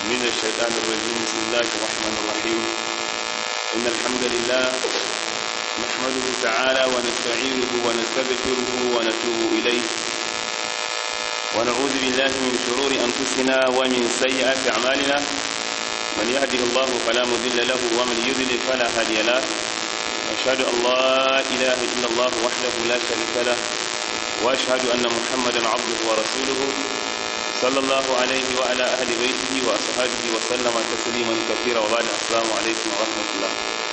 من الشيطان الرجيم بسم الله الرحمن الرحيم إن الحمد لله نحمده تعالى ونستعينه ونستغفره ونتوب إليه ونعوذ بالله من شرور أنفسنا ومن سيئات أعمالنا من يهده الله فلا مضل له ومن يضلل فلا هادي له أشهد أن لا إله إلا الله وحده لا شريك له وأشهد أن محمدا عبده ورسوله صلى الله عليه وعلى أهل بيته وأصحابه وسلم تسليما كثيرا وبعد السلام عليكم ورحمة الله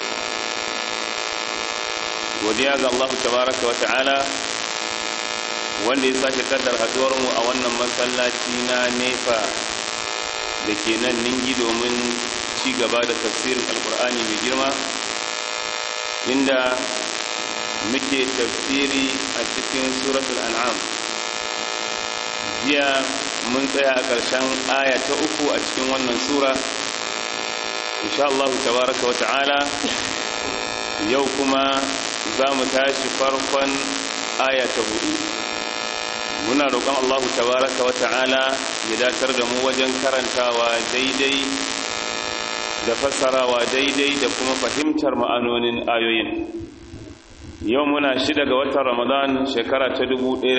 godiya ga Allah tabaraka wa ta'ala wanda ya sake kaddar haduwarmu a wannan masallaci na nefa da ke nan ningi domin ci gaba da tafsirin alkur'ani mai girma inda muke tafsiri a cikin suratul an'am jiya mun tsaya a ƙarshen aya ta uku a cikin wannan sura insha Allah tabaraka wa ta'ala yau kuma za mu tashi farkon aya ta hudu muna roƙon Allah tabaraka wa ta'ala ya datar da mu wajen karantawa daidai da fassarawa daidai da kuma fahimtar ma'anonin ayoyin yau muna shida ga watan ramadan shekara ta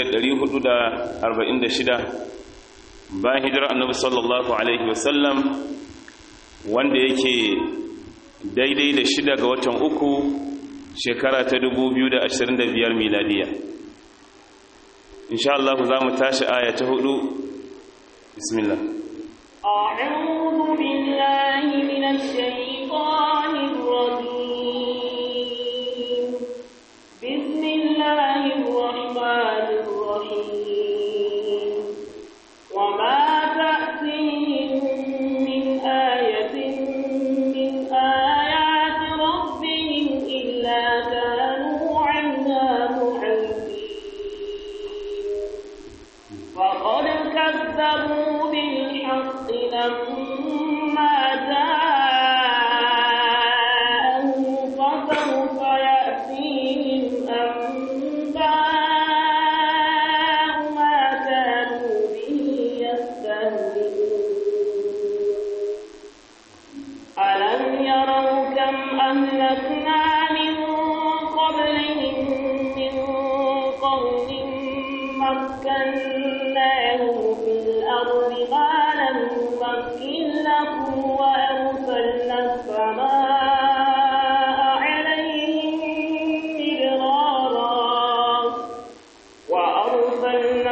1446 bayan hijirar annabi sallallahu alaihi wasallam wanda yake daidai da shida ga watan uku shekara ta 2025 miladiya insha Allah za mu tashi aya ta hudu bismillah أعوذ بالله من الشيطان الرجيم بسم الله الرحمن الرحيم وما تأتيهم من آية من آيات ربهم إلا كانوا عنها معرضين وقد كذبوا بالحق لما جاءهم فسوف يأتيهم أنباء ما كانوا به يستهزئون ألم يروا كم أهلكنا من قبلهم من قرن مكناهم في الأرض ما لم نمكن لكم وأرسلنا السماء عليهم مدرارا وأرسلنا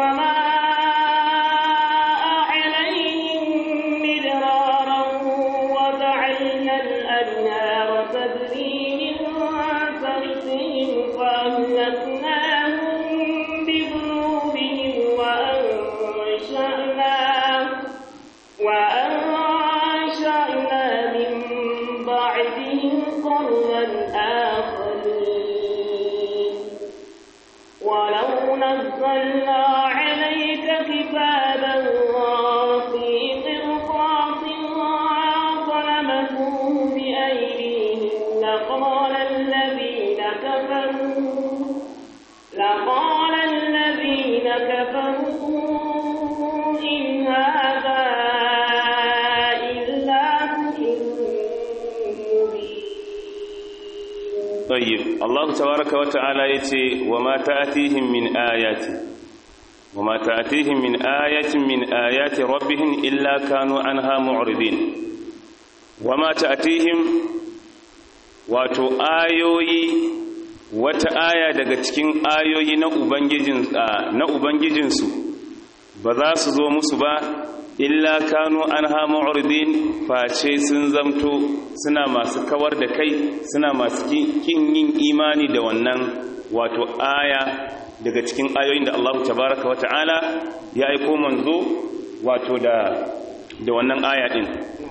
السماء عليهم مدرارا وجعلنا الأنهار تجري من تحتهم فأهلكناهم بذنوبهم وأنشأنا وأنشأنا من بعدهم قرنا آخرين ولو نزلنا عليك كتابا في قرطاس فلمسوه بأيديهم لقال الذين كفروا لقال الذين كفروا إن هذا إلا سحر مبين طيب الله تبارك وتعالى يتي وما تأتيهم من آيات وما تأتيهم من آية من آيات ربهم إلا كانوا عنها معرضين وما تأتيهم wato ayoyi wata aya daga cikin ayoyi na ubangijin na ubangijinsu ba za su zo musu ba illa kanu anha mu'ridin face sun zamto suna masu kawar da kai suna masu kin yin imani da wannan wato aya daga cikin ayoyin da Allah tabaraka wa ta'ala ya aiko manzo wato da da wannan aya din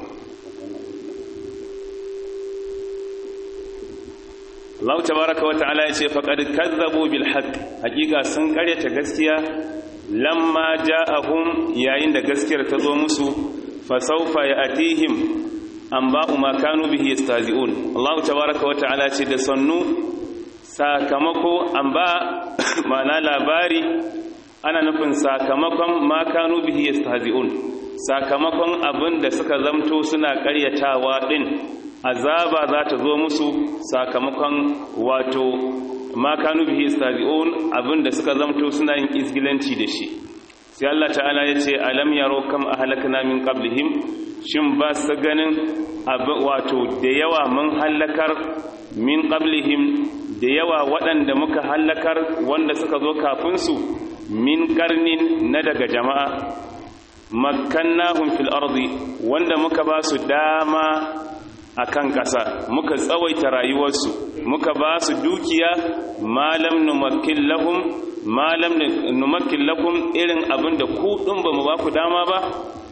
Allah tabaraka wa ta'ala ya ce faqad kazzabu bil haqq hakika sun karyata gaskiya lamma ja'ahum yayin da gaskiyar ta zo musu fa sawfa ya'tihim anba'u ma kanu bihi yastazi'un Allah tabaraka wa ta'ala ce da sannu sakamako amba ma'ana labari ana nufin sakamakon ma kanu bihi yastahzi'un sakamakon abin da suka zamto suna ƙaryatawa ɗin azaba za ta zo musu sakamakon wato ma kanu bihi istazi'un abin da suka zamto suna yin izgilanci da shi sai Allah ta'ala ya ce alam yaro kam ahlakna min qablihim shin ba su ganin wato da yawa mun hallakar min qablihim da yawa waɗanda muka hallakar wanda suka zo kafin su min karnin na daga jama'a makkannahum fil ardi wanda muka ba su dama akan ƙasa muka tsawaita rayuwarsu muka ba su dukiya malam numakkin lahum malam numakkin lakum irin abin da ku ɗin ba mu ba ku dama ba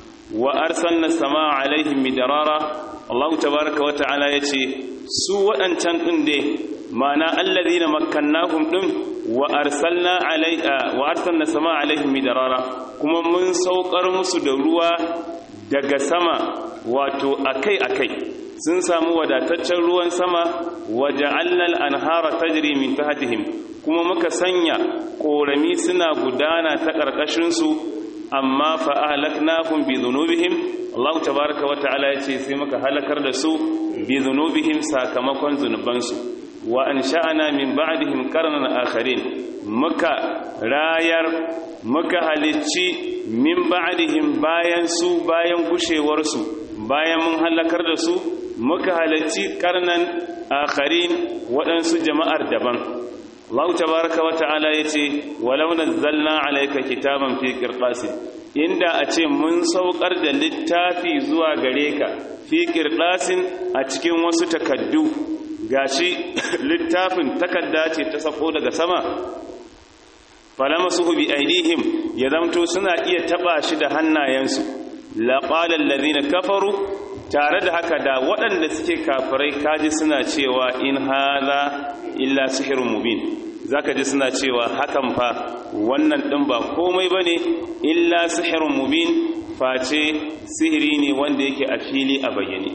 wa arsalna sama alaihim midarara Allah tabaraka wa ta'ala yace su waɗancan ɗin dai ma'ana allazina makkannahum ɗin wa arsalna alaiha wa arsalna sama alaihim midarara kuma mun saukar musu da ruwa daga sama wato akai akai sun samu wadataccen ruwan sama waja'alna al-anhara tajri min tahtihim kuma muka sanya korami suna gudana ta karkashin su amma fa ahlaknahum bi dhunubihim Allah tabaaraka wa ta'ala yace sai muka halakar da su bi dhunubihim sakamakon zunubansu wa ansha'na min ba'dihim qarnan akharin muka rayar muka halicci min ba'dihim bayan su bayan gushewar su bayan mun halakar da su muka halarci karnan akharin waɗansu jama'ar daban Allah tabaraka wa ta'ala yace walau nazzalna alayka kitaban fi qirtasin inda a ce mun saukar da littafi zuwa gare ka fi qirtasin a cikin wasu takaddu gashi littafin takadda ce ta sako daga sama falamasuhu bi aidihim ya zamto suna iya taba shi da hannayensu laqala alladhina kafaru tare da haka da waɗanda suke kafirai kaji suna cewa in hala illa sihirun mubin zaka ji suna cewa hakan fa wannan ɗin ba komai bane illa sihirun mubin face sihiri ne wanda yake a fili a bayyane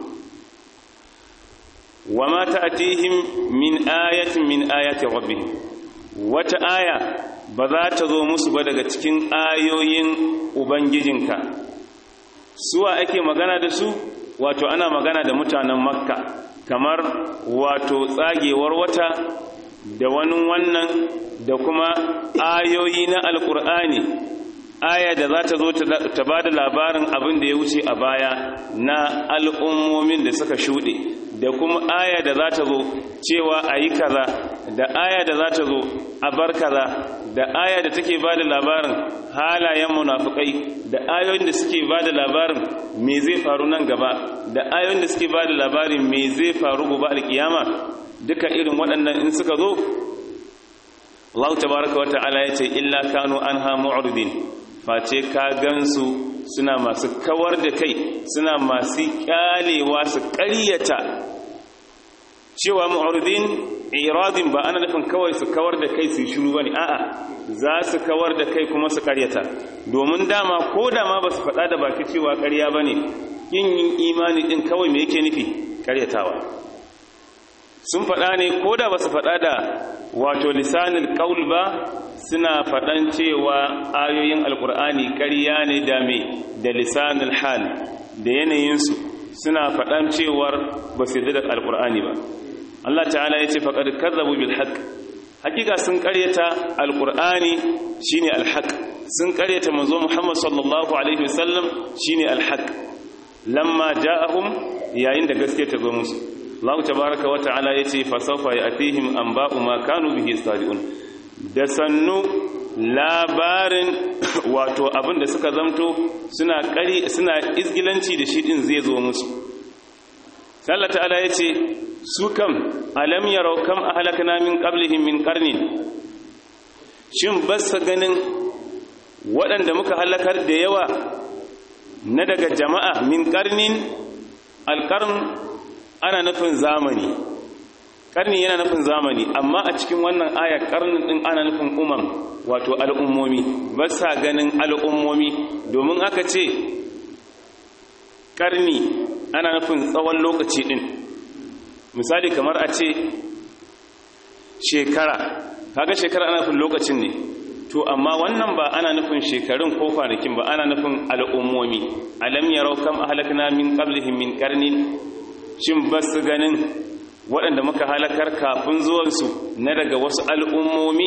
wama ta'tihim min ayatin min ayati rabbihim wata aya ba za ta zo musu ba daga cikin ayoyin ubangijinka suwa ake magana da su wato ana magana da mutanen makka kamar wato tsagewar wata da wani wannan da kuma ayoyi na alkur'ani aya da za ta zo ta ba da labarin abin da ya wuce a baya na al'ummomin da suka shuɗe da kuma aya da za ta zo cewa a yi kaza da aya da za ta zo a bar kaza da aya da take ba da labarin halayen munafukai da ayoyin da suke ba da labarin me zai faru nan gaba da ayoyin da suke ba da labarin me zai faru gobe alkiyama duka irin waɗannan in suka zo Allah tabaraka wa ta'ala ya ce illa kanu anha mu'ridin face ka gansu suna masu kawar da kai suna masu kyalewa su ƙaryata cewa mu'ridin iradin ba ana nufin kawai su kawar da kai su shiru bane a'a za su kawar da kai kuma su ƙaryata domin dama ko dama ba su faɗa da baki cewa ƙarya bane yin yin imani din kawai me yake nufi ƙaryatawa sun faɗa ne ko da ba su faɗa da wato lisanin ƙaul ba suna faɗan cewa ayoyin alƙur'ani ƙarya ne da me da lisanin hal da yanayinsu suna faɗan cewar ba su yi da alƙur'ani ba Allah ta'ala ya ce faƙar kazzabu bil haqq hakika sun ƙaryata alƙur'ani shine alhaq sun ƙaryata manzo Muhammad sallallahu alaihi wasallam shine alhaq lamma ja'ahum yayin da gaske ta zo musu Allah tabaraka wa ta'ala yace fa sawfa ya'tihim anba'u ma kanu bihi sadiqun da sannu labarin wato abin da suka zamto suna kari suna izgilanci da shi din zai zo musu Allah ta'ala yace su kam alam yarau kam ahlakna min qablihim min qarnin shin basa ganin waɗanda muka halakar da yawa na daga jama'a min qarnin alqarn ana nufin zamani karni yana nufin zamani amma a cikin wannan aya karnin din ana nufin umam wato al'ummomi ba sa ganin al'ummomi domin aka ce karni ana nufin tsawon lokaci din misali kamar a ce shekara kaga shekara ana nufin lokacin ne to amma wannan ba ana nufin shekarun ko kwanakin ba ana nufin al'ummomi alam yarau kam ahlakna min qablihim min qarnin shin basu ganin waɗanda muka halakar kafin zuwansu na daga wasu al'ummomi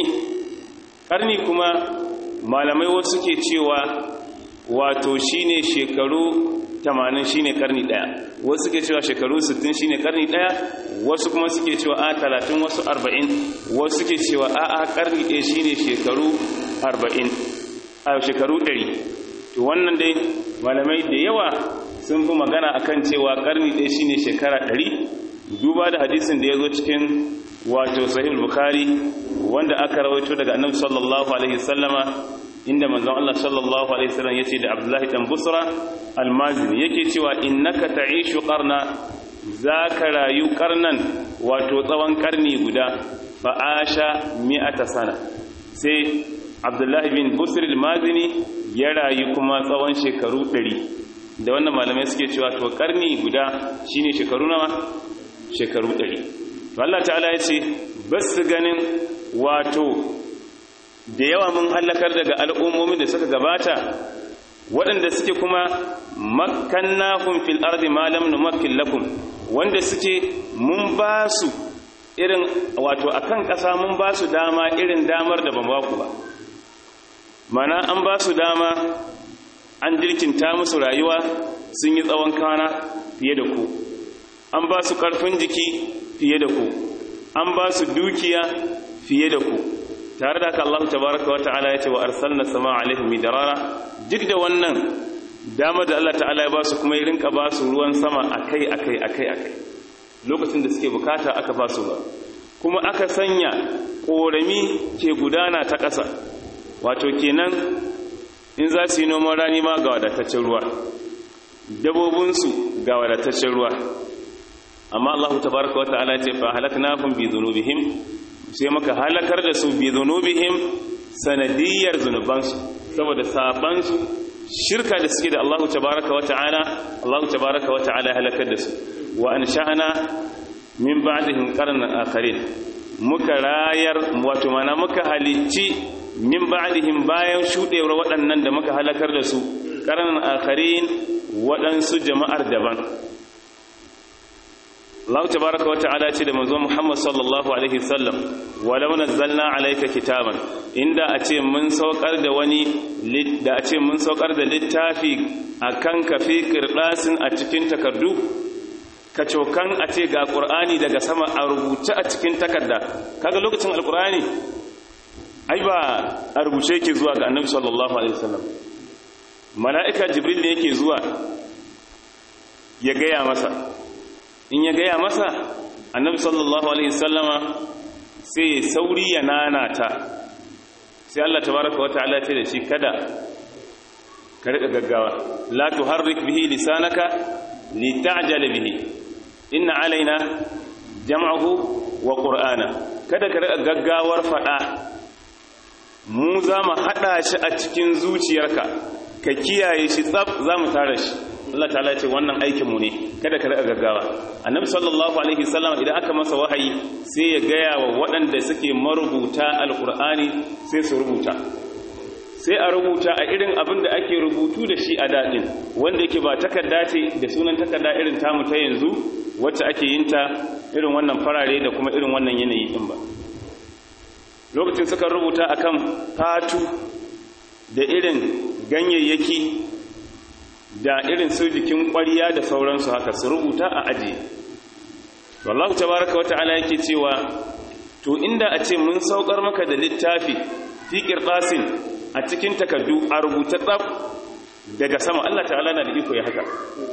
ƙarni kuma malamai wasu ke cewa wato shine shekaru 80 shine karni daya wasu suke cewa shekaru 60 shine karni daya wasu kuma suke cewa a 30 wasu 40 wasu suke cewa a a karni daya shine shekaru 40 a shekaru 100 to wannan dai malamai da yawa sun fi magana akan cewa karni daya shine shekara 100 duba da hadisin da ya zo cikin wato sahih bukhari wanda aka rawaito daga annabi sallallahu alaihi wasallama inda manzon Allah sallallahu alaihi wasallam yace da Abdullahi dan Busra almazini yake cewa innaka ta'ishu qarna zaka rayu qarnan wato tsawon karni guda fa asha mi'ata sana sai Abdullahi bin Busr almazini ya rayu kuma tsawon shekaru 100 da wannan malamai suke cewa to karni guda shine shekaru nawa shekaru 100 to Allah ta'ala yace basu ganin wato da yawa mun hallakar daga al'ummomin da suka gabata waɗanda suke kuma makkannahum fil ardi ma lam numakkin lakum wanda suke mun ba su irin wato akan ƙasa mun ba su dama irin damar da ban ba ku ba mana an ba su dama an jirkinta musu rayuwa sun yi tsawon kana fiye da ku an ba su ƙarfin jiki fiye da ku an ba su dukiya fiye da ku tare da haka Allah tabaraka wa ta'ala ya ce wa arsalna sama alaihim midarara duk da wannan dama da Allah ta'ala ya ba su kuma ya rinka ba su ruwan sama akai akai akai akai lokacin da suke bukata aka ba su ba kuma aka sanya korami ke gudana ta ƙasa wato kenan in za su yi noman rani ma ga wadataccen ruwa dabobinsu ga wadataccen ruwa amma Allah tabaraka wa ta'ala ya ce fa halaknakum bi dhunubihim sai maka halakar da su bi zunubihim sanadiyar zunubansu saboda sabansu shirka da suke da Allah tabaraka wa ta'ala Allah tabaraka wa ta'ala halakar da su wa ansha'na min ba'dihim qarnan akharin muka rayar wato mana muka halicci min ba'dihim bayan shudewar waɗannan da muka halakar da su qarnan akharin waɗansu jama'ar daban Allah tabaraka wa ta'ala ce da manzo Muhammad sallallahu alaihi wasallam walau nazzalna alayka kitaban inda a ce mun saukar da wani da a ce mun saukar da littafi akan ka fi qirdasin a cikin takardu ka cokan a ce ga qur'ani daga sama a rubuce a cikin takarda kaga lokacin alqur'ani ai ba a rubuce yake zuwa ga annabi sallallahu alaihi wasallam mala'ika jibril ne yake zuwa ya gaya masa in ya gaya masa annabi sallallahu alaihi sallama sai ya sauri ya nanata sai Allah tabaraka wa ta'ala ce da shi kada ka rika gaggawa la tuharrik bihi lisanaka lita'jala bihi inna alaina jam'ahu wa qur'ana kada ka rika gaggawar fada mu za mu hada shi a cikin zuciyarka ka kiyaye shi tsaf za mu tara shi Allah ta'ala ce wannan aikin mu ne kada ka rika gaggawa annabi sallallahu alaihi wasallam idan aka masa wahayi sai ya gaya wa waɗanda suke marubuta alqur'ani sai su rubuta sai a rubuta a irin abin da ake rubutu da shi a daɗin wanda yake ba takarda ce da sunan takarda irin tamu ta yanzu wacce ake yin ta irin wannan farare da kuma irin wannan yanayi din ba lokacin suka rubuta akan fatu da irin ganyayyaki da irin su jikin ƙwariya da sauransu haka su rubuta a aji wallahu tabaraka wata'ala yake cewa to inda a ce mun saukar maka da littafi fi qirtasin a cikin takaddu a rubuta tsaf daga sama Allah ta'ala na da iko ya haka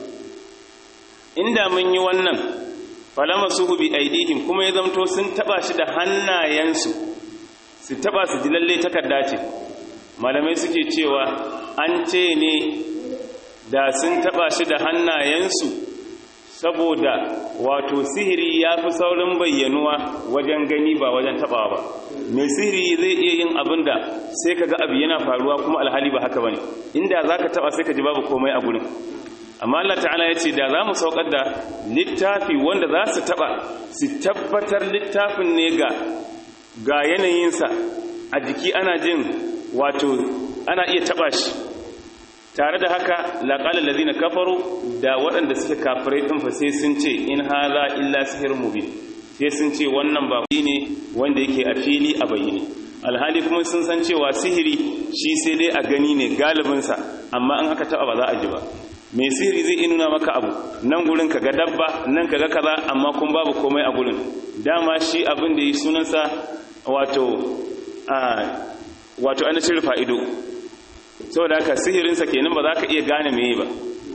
inda mun yi wannan falama suhu bi aidihim kuma ya zamto sun taba shi da hannayensu su taba su ji lalle takarda ce malamai suke cewa an ce ne da sun taba shi da hannayensu saboda wato sihiri ya fi saurin bayyanuwa wajen gani ba wajen tabawa ba mai sihiri zai iya yin abin da sai ka ga abu yana faruwa kuma alhali ba haka ba ne inda za ka taba sai ka ji babu komai a gurin amma Allah ta'ala ya ce da za mu saukar da littafi wanda za su taba su tabbatar littafin ne ga ga yanayinsa a jiki ana jin wato ana iya taba shi tare da haka laqala allazina kafaru da waɗanda suke kafirai din fa sai sun ce in hadha illa sihrun mubin sai sun ce wannan ba ne wanda yake a fili a bayyane alhali kuma sun san cewa sihiri shi sai dai a gani ne galibinsa amma an aka taba ba za a ji ba mai sihiri zai nuna maka abu nan gurin ka ga dabba nan ka ga kaza amma kun babu komai a gurin dama shi abin da yi sunansa wato a wato an cire fa'ido saboda haka sihirinsa kenan ba za ka iya gane meye ba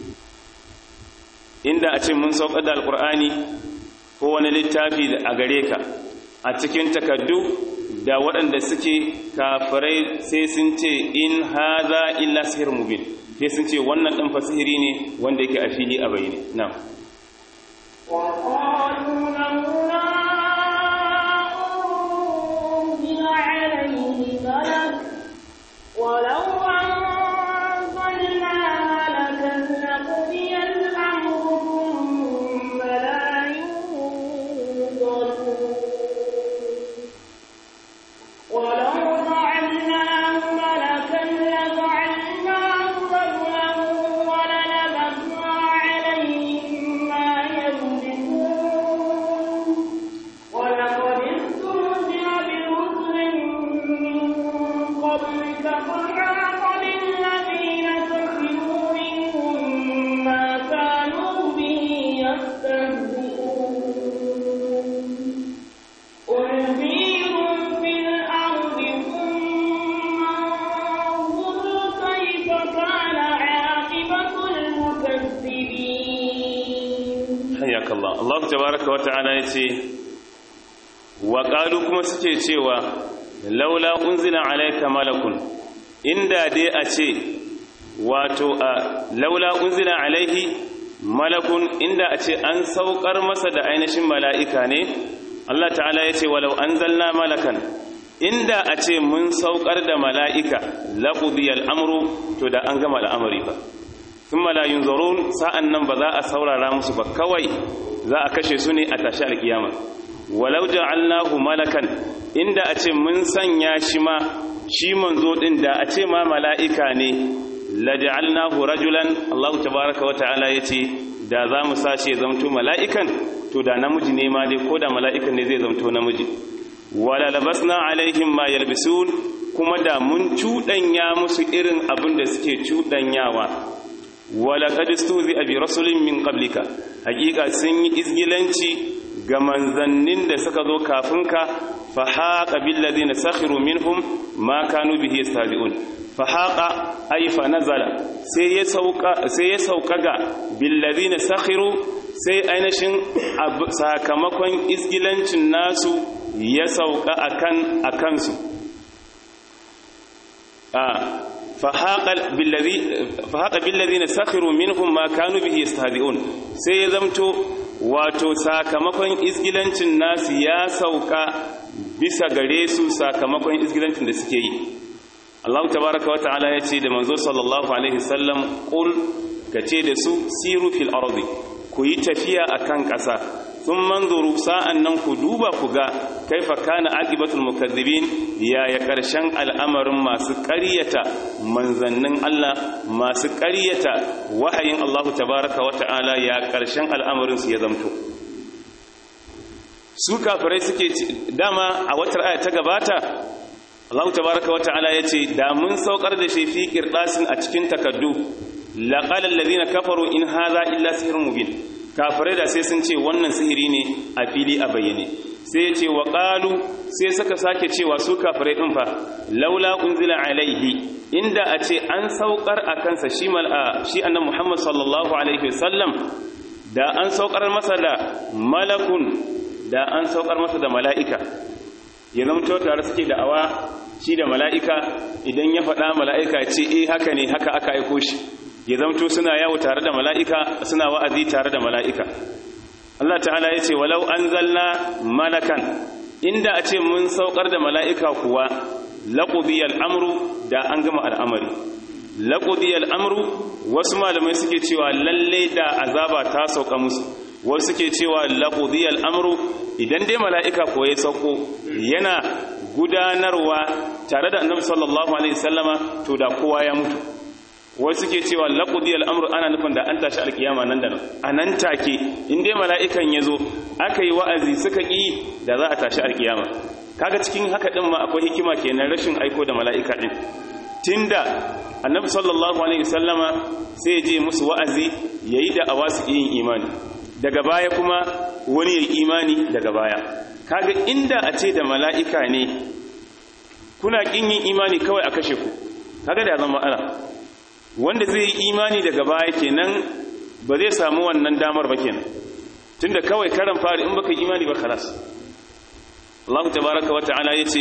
inda a ce mun saukar da alkur'ani ko wani littafi a gare ka a cikin takaddu da waɗanda suke kafirai sai sun ce in haza illa sihir mubin sai sun ce wannan ɗan fasihiri ne wanda yake a fili a bayyane na وقالوا لولا أنزل عليه ملك ولو أنزلنا ملكا لقضي الأمر ثم لا ينظرون ولو جعلناه ملكا لجعلناه رجلا وللبسنا عليهم ما يلبسون ولقد استهزئ برسل من قبلك فحاق بالذين سخروا منهم ما كانوا به يستهزئون قل سيروا في الأرض ثم انظروا كيف كان عاقبة المكذبين hayyaka Allah Allah tabaraka wa ta'ala yace wa qalu kuma suke cewa laula unzila alayka malakun inda dai a ce wato a laula unzila alaihi malakun inda a ce an saukar masa da ainihin mala'ika ne Allah ta'ala yace walau anzalna malakan inda a ce mun saukar da mala'ika laqudiyal amru to da an gama al'amari ba thumma la yunzarun sa'an nan ba za a saurara musu ba kawai za a kashe su ne a tashi alkiyama walau ja'alnahu malakan inda a ce mun sanya shi ma shi manzo din da a ce ma mala'ika ne la ja'alnahu rajulan Allah tabaaraka wa ta'ala yace da za mu sace zamto mala'ikan to da namiji ne ma dai ko da mala'ikan ne zai zamto namiji wala labasna alaihim ma yalbisun kuma da mun cuɗanya musu irin abin da suke cuɗanyawa wala qad istuzi bi rasulin min qablika hakika sun yi izgilanci ga manzannin da suka zo kafin ka fa haqa bil ladina sakhiru minhum ma kanu bihi yastahzi'un fa haqa ay fa nazala sai ya sauka sai ya sauka ga bil ladina sakhiru sai ainihin sakamakon izgilancin nasu ya sauka akan akansu a fahaƙa billazi na sakhiru minhum ma kanu bihi yastahzi'un sai ya zamto wato sakamakon izgilancin nasu ya sauka bisa gare su sakamakon izgilancin da suke yi Allah tabaraka wa ta'ala ya ce da manzo sallallahu alaihi wasallam qul kace da su siru fil ardi ku yi tafiya akan ƙasa sun manzuru sa'an nan ku duba ku ga kaifa kana aqibatul mukazzibin yaya ƙarshen al'amarin masu ƙaryata manzannin Allah masu ƙaryata wahayin Allah tabaraka wa ta'ala ya ƙarshen al'amarin su ya zamto su kafirai suke dama a watar aya ta gabata Allah tabaraka wa ta'ala ya ce da mun saukar da shi fi qirdasin a cikin takaddu laqala allazina kafaru in hadha illa sihrun mubin kafirai da sai sun ce wannan sihiri ne a fili a bayyane sai ya ce wa ƙalu sai suka sake cewa su kafirai ɗin fa laula unzila alaihi inda a ce an saukar a kansa shi mal'a shi annan muhammad sallallahu alaihi wasallam da an saukar masa da malakun da an saukar masa da mala'ika ya zamto tare suke da awa shi da mala'ika idan ya faɗa mala'ika ce eh haka ne haka aka aiko shi ya zamto suna yawo tare da mala'ika suna wa'azi tare da mala'ika Allah ta'ala ya ce walau an zalna malakan inda a ce mun saukar da mala'ika kuwa laƙudiyar amru da an gama al'amari laƙudiyar amru wasu malamai suke cewa lalle da azaba ta sauka musu wasu suke cewa laƙudiyar amru idan dai mala'ika kuwa ya sauko yana gudanarwa tare da annabi sallallahu alaihi wasallama to da kowa ya mutu wasu suke cewa laqudi al-amru ana nufin da an tashi alkiyama nan da nan a nan take in dai mala'ikan ya zo aka yi wa'azi suka ƙi da za a tashi alkiyama kaga cikin haka din ma akwai hikima kenan rashin aiko da mala'ika din tunda annabi sallallahu alaihi wasallama sai ya je musu wa'azi yayi da awasu yin imani daga baya kuma wani ya imani daga baya kaga inda a ce da mala'ika ne kuna kin yin imani kawai a kashe ku kaga da zama ana wanda zai yi imani daga baya kenan ba zai samu wannan damar ba kenan tunda kawai karan fari in baka imani ba khalas Allah tabaraka wa ta'ala yace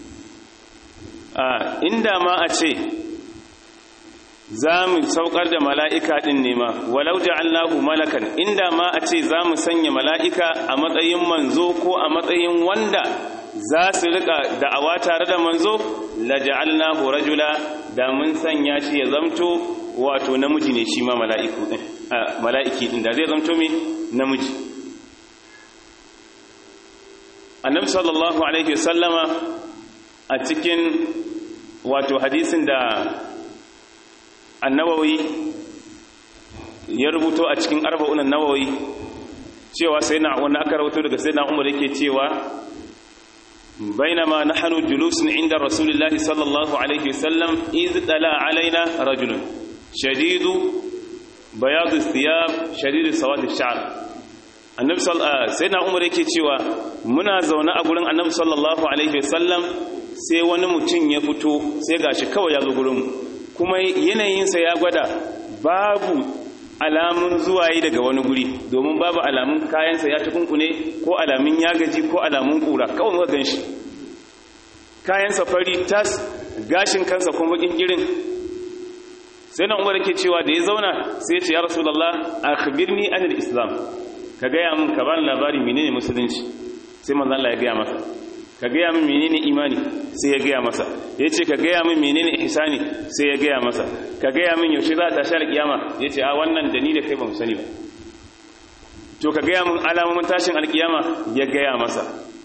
a inda ma a ce za mu saukar da mala'ika ɗin nema walau ja'allahu malakan inda ma a ce za mu sanya mala'ika a matsayin manzo ko a matsayin wanda za su rika da'awa tare da manzo la ja'alnahu rajula da mun sanya shi ya zamto wato namiji ne shi ma mala'iku ɗin mala'iki ɗin da zai zamto mai namiji annabi sallallahu alaihi wasallama a cikin wato hadisin da annawawi ya rubuto a cikin arba'unan nawawi cewa sai na wanda aka rubuto daga sai na umar yake cewa bainama nahnu julusun inda rasulullahi sallallahu alaihi wasallam iz tala alaina rajulun shadidu bayadu thiyab shadidu sawad ash-sha'r annabi sai na umar yake cewa muna zaune a gurin annabi sallallahu alaihi wasallam sai wani mutum ya fito sai gashi kawai ya zo gurinmu kuma yanayinsa ya gwada babu alamun zuwa yi daga wani guri domin babu alamun kayansa ya tukunkune ko alamun ya gaji ko alamun kura kawai muka gan shi kayansa fari tas gashin kansa kuma bakin girin sai na umar ke cewa da ya zauna sai ya ce ya rasulallah akhbirni anil islam ka gaya min ka bani labari menene musulunci sai manzo Allah ya gaya masa ka gaya min menene imani sai ya gaya masa ya ce ka gaya min menene ihsani sai ya gaya masa ka gaya min yaushe za ta shar kiyama ya ce a wannan da ni da kai ba mu sani ba to ka gaya min alamomin tashin alkiyama ya gaya masa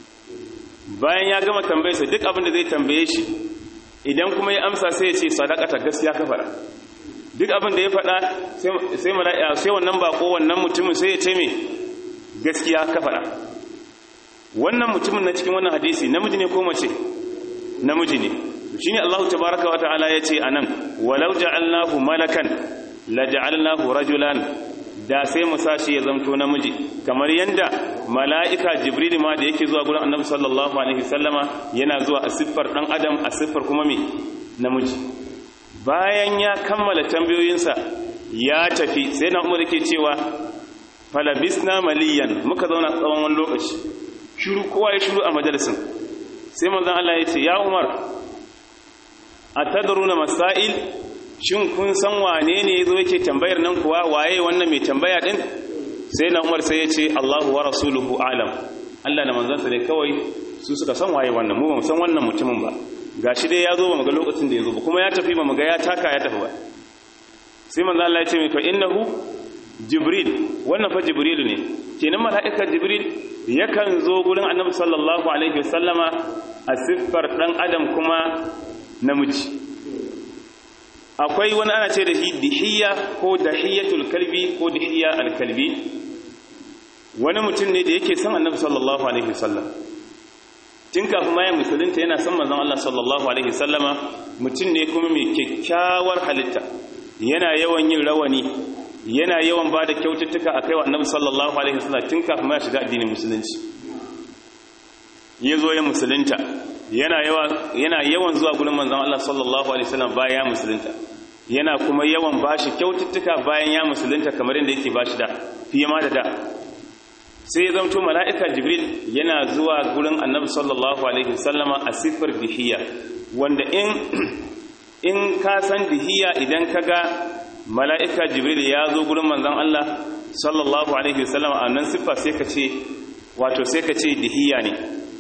bayan ya gama tambayarsa duk abin da zai tambaye shi idan kuma ya amsa sai ya ce sadaqata gaskiya ka fara duk abin da ya faɗa sai mala'ika sai wannan bako wannan mutumin sai ya ce me gaskiya ka fara wannan mutumin na cikin wannan hadisi namiji ne ko mace namiji ne shine Allah tabaaraka wa ta'ala yace anan walau ja'alnahu malakan la ja'alnahu rajulan da sai mu sashi ya zamto namiji kamar yanda mala'ika jibril ma da yake zuwa gurin annabi sallallahu alaihi wasallama yana zuwa a siffar dan adam a siffar kuma me namiji bayan ya kammala tambayoyinsa ya tafi sai na umar yake cewa falabisna maliyan muka zauna tsawon wani lokaci shiru kowa ya shiru a majalisin sai manzon Allah ya ce ya Umar atadruna masail shin kun san wane ne yazo yake tambayar nan kuwa waye wannan mai tambaya din sai na Umar sai ya ce Allahu wa rasuluhu alam Allah da manzansa ne kawai su suka san waye wannan mu ba mu san wannan mutumin ba gashi dai ya zo ba mu ga lokacin da ya zo ba kuma ya tafi ba mu ga ya taka ya tafi ba sai manzon Allah ya ce mai fa innahu jibril wannan fa jibril ne kenan mala'ikar jibril yakan zo gurin annabi sallallahu alaihi wasallama a siffar dan adam kuma namiji akwai wani ana ce da shi dihiya ko dahiyatul kalbi ko dihiya alkalbi wani mutum ne da yake son annabi sallallahu alaihi wasallam tun kafin ma ya musulunta yana son manzon Allah sallallahu alaihi wasallama mutum ne kuma mai kyakkyawar halitta yana yawan yin rawani yana yawan ba da kyaututtuka a kaiwa annabi sallallahu alaihi wasallam tun kafin ya shiga addinin musulunci ya zo ya musulunta yana yawan yana yawan zuwa gurin manzon Allah sallallahu alaihi wasallam bayan ya musulunta yana kuma yawan bashi kyaututtuka bayan ya musulunta kamar yadda yake bashi da fiye ma da da sai ya zamto mala'ika jibril yana zuwa gurin annabi sallallahu alaihi wasallama a sifar dihiya wanda in in ka san dihiya idan ka ga mala'ika jibril ya zo gurin manzan Allah sallallahu Alaihi wasallam a nan siffa sai ka ce wato sai ka ce dihiya ne